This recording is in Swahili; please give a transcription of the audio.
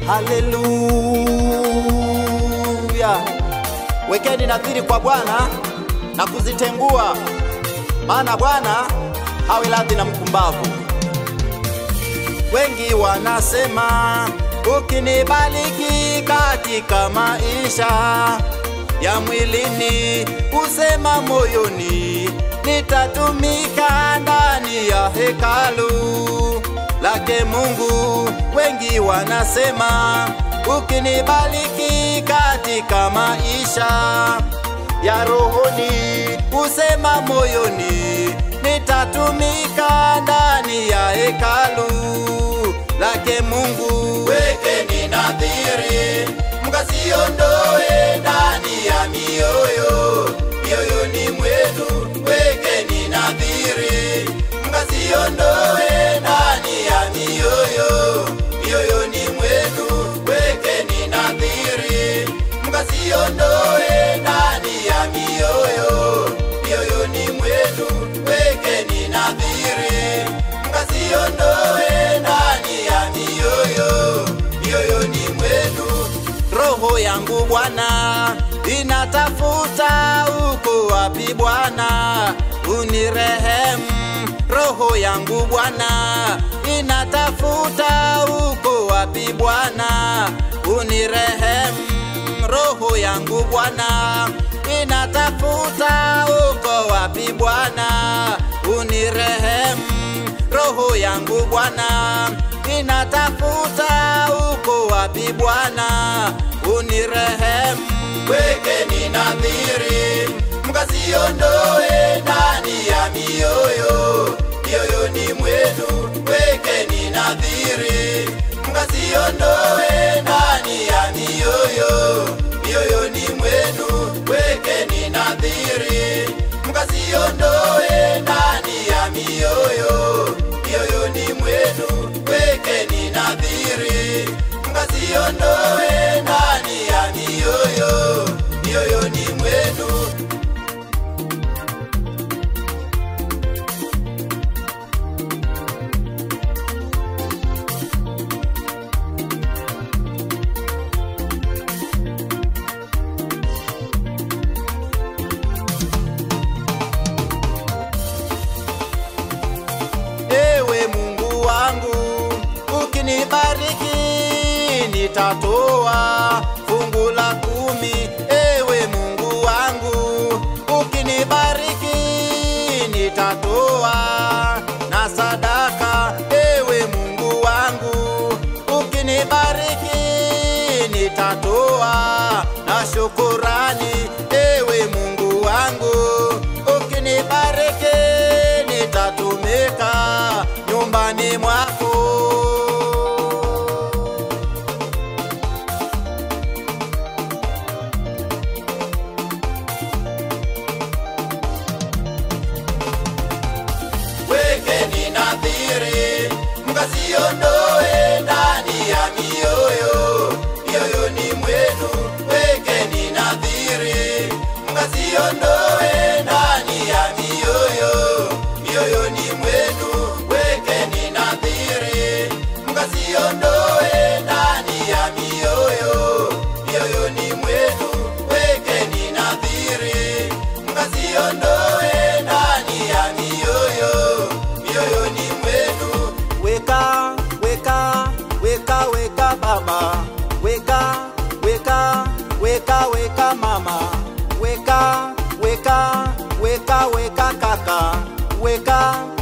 Haleluya! Wekeni nadhiri kwa Bwana na kuzitengua, maana Bwana hawi radhi na mpumbavu. Wengi wanasema ukinibariki katika maisha ya mwilini, usema moyoni, nitatumika ndani ya hekalu lake Mungu. Wengi wanasema ukinibariki katika maisha ya rohoni, usema moyoni, nitatumika ndani ya hekalu lake Mungu. Wekeni nadhiri, mkasiondoe ndani ya mioyo mioyoni mwenu. Wekeni nadhiri, mkasiondoe ndani ya mioyo mioyoni mwenu. Wekeni nadhiri, mkasiondoe ndani ya mioyo mioyoni mwenu. Wekeni nadhiri, mkasiondoe ndani ya mioyo mioyoni mwenu. Roho yangu Bwana inatafuta uko wapi Bwana, unirehemu. Roho yangu Bwana inatafuta uko wapi Bwana, unirehemu. Roho yangu Bwana inatafuta uko wapi Bwana, unirehemu. Roho yangu Bwana inatafuta uko wapi Bwana, unirehemu. Wekeni nadhiri, mkasiondoe ndani ya mioyo mioyoni mwenu. Wekeni nadhiri, mkasiondoe ndani ya mioyo mioyoni mwenu. Wekeni nadhiri, mkasiondoe ndani ya mioyo mioyoni mwenu. Wekeni nadhiri, mkasiondoe ndani ya mioyo mioyoni mwenu. Ewe Mungu wangu, ukinibariki nitatoa fungu la kumi. Ewe Mungu wangu, ukinibariki nitatoa na sadaka. Ewe Mungu wangu, ukinibariki nitatoa na shukurani. Ewe Mungu wangu, ukinibariki nitatumika nyumbani mwako. Wekeni nadhiri, mkasiondoe ndani ya mioyo mioyoni mwenu. Wekeni nadhiri, mkasiondoe ndani ya mioyo mioyoni mwenu. Wekeni nadhiri, mkasiondoe ndani ya mioyo mioyoni mwenu. Wekeni nadhiri, mkasiondoe ndani ya mioyo mioyoni mwenu. Weka, weka, weka, weka baba, weka, weka, weka, weka mama, weka, weka, weka, weka kaka, weka,